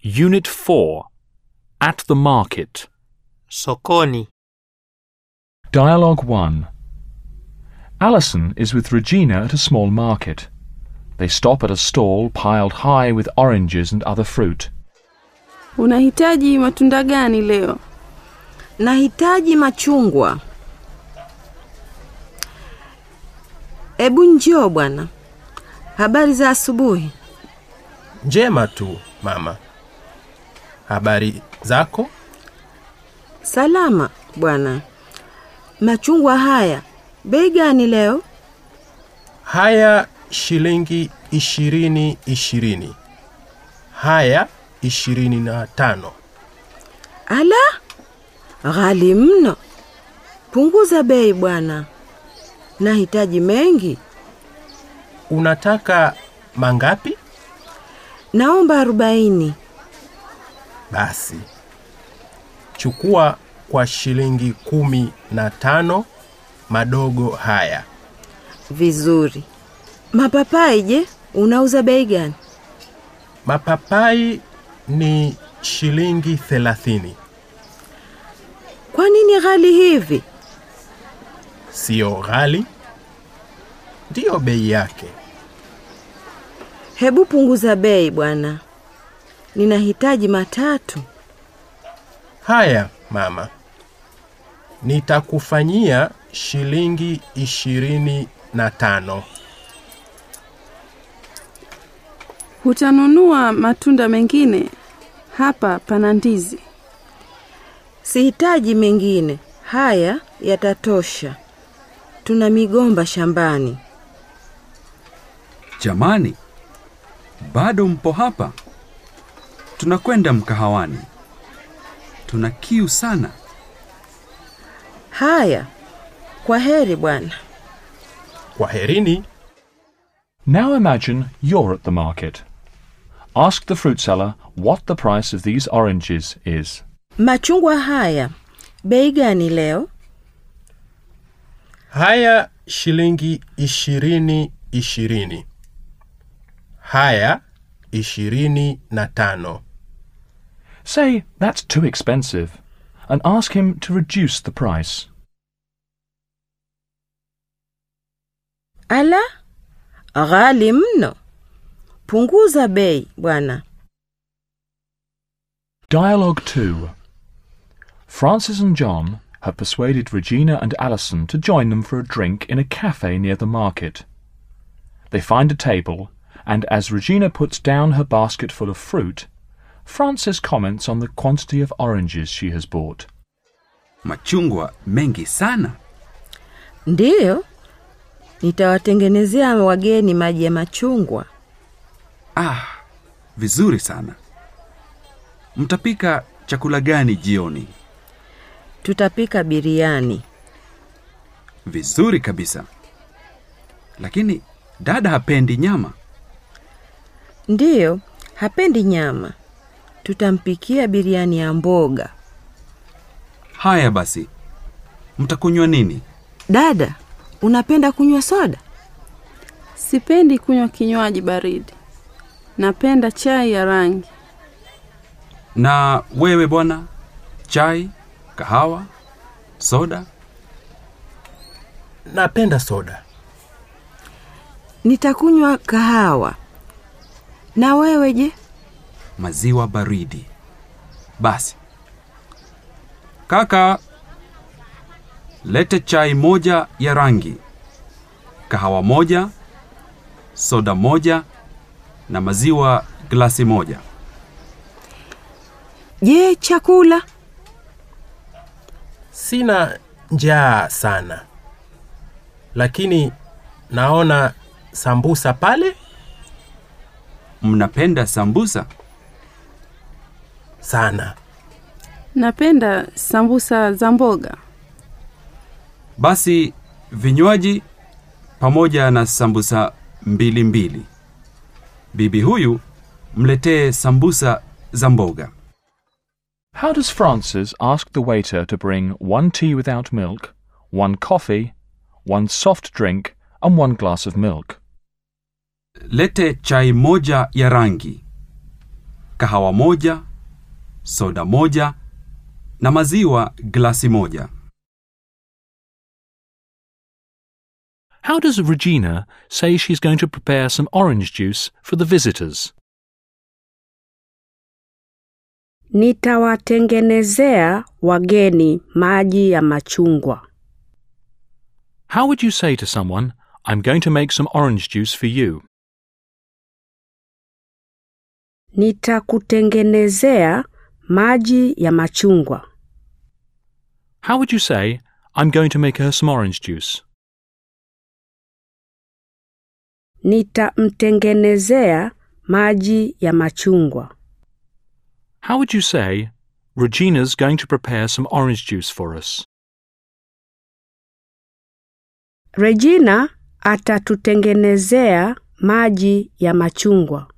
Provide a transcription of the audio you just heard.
Unit 4 At the Market. Sokoni. Dialogue 1 Alison is with Regina at a small market. They stop at a stall piled high with oranges and other fruit. Unahitaji matunda gani leo? Nahitaji machungwa. Ebu njoo bwana. Habari za asubuhi. Njema tu, mama. Habari zako? Salama bwana. Machungwa haya bei gani leo? Haya shilingi ishirini ishirini. Haya ishirini na tano. Ala, ghali mno. Punguza bei bwana. Nahitaji mengi. Unataka mangapi? Naomba arobaini. Basi chukua kwa shilingi kumi na tano madogo haya. Vizuri. Mapapai je, unauza bei gani? Mapapai ni shilingi thelathini. Kwa nini ghali hivi? Siyo ghali, ndiyo bei yake. Hebu punguza bei bwana. Ninahitaji matatu. Haya mama, nitakufanyia shilingi ishirini na tano. Hutanunua matunda mengine? Hapa pana ndizi. Sihitaji mengine. Haya yatatosha. Tuna migomba shambani. Jamani, bado mpo hapa? Tunakwenda mkahawani. Tuna kiu sana. Haya, kwa heri bwana. Kwaherini. Now imagine you're at the market. Ask the fruit seller what the price of these oranges is. Machungwa haya bei gani leo? Haya shilingi ishirini ishirini. Haya ishirini na tano. Say that's too expensive and ask him to reduce the price. Ala, ghali mno. Punguza bei bwana. Dialogue 2 Francis and John have persuaded Regina and Alison to join them for a drink in a cafe near the market. They find a table, and as Regina puts down her basket full of fruit, Francis comments on the quantity of oranges she has bought. Machungwa mengi sana. Ndiyo, nitawatengenezea wageni maji ya machungwa. Ah, vizuri sana. Mtapika chakula gani jioni? Tutapika biriani. Vizuri kabisa. Lakini dada hapendi nyama. Ndiyo, hapendi nyama. Tutampikia biriani ya mboga. Haya basi, mtakunywa nini? Dada, unapenda kunywa soda? Sipendi kunywa kinywaji baridi. Napenda chai ya rangi. Na wewe bwana, chai, kahawa, soda? Napenda soda. Nitakunywa kahawa. Na wewe je? maziwa baridi. Basi kaka, lete chai moja ya rangi, kahawa moja, soda moja na maziwa glasi moja. Je, chakula? Sina njaa sana, lakini naona sambusa pale Mnapenda sambusa? sana. Napenda sambusa za mboga. Basi vinywaji pamoja na sambusa mbili mbili. Bibi huyu mletee sambusa za mboga. How does Francis ask the waiter to bring one tea without milk, one coffee, one soft drink, and one glass of milk? Lete chai moja ya rangi, kahawa moja, soda moja na maziwa glasi moja. How does Regina say she's going to prepare some orange juice for the visitors? Nitawatengenezea wageni maji ya machungwa. How would you say to someone, I'm going to make some orange juice for you? Nitakutengenezea maji ya machungwa. How would you say, I'm going to make her some orange juice? Nitamtengenezea maji ya machungwa. How would you say, Regina's going to prepare some orange juice for us? Regina atatutengenezea maji ya machungwa.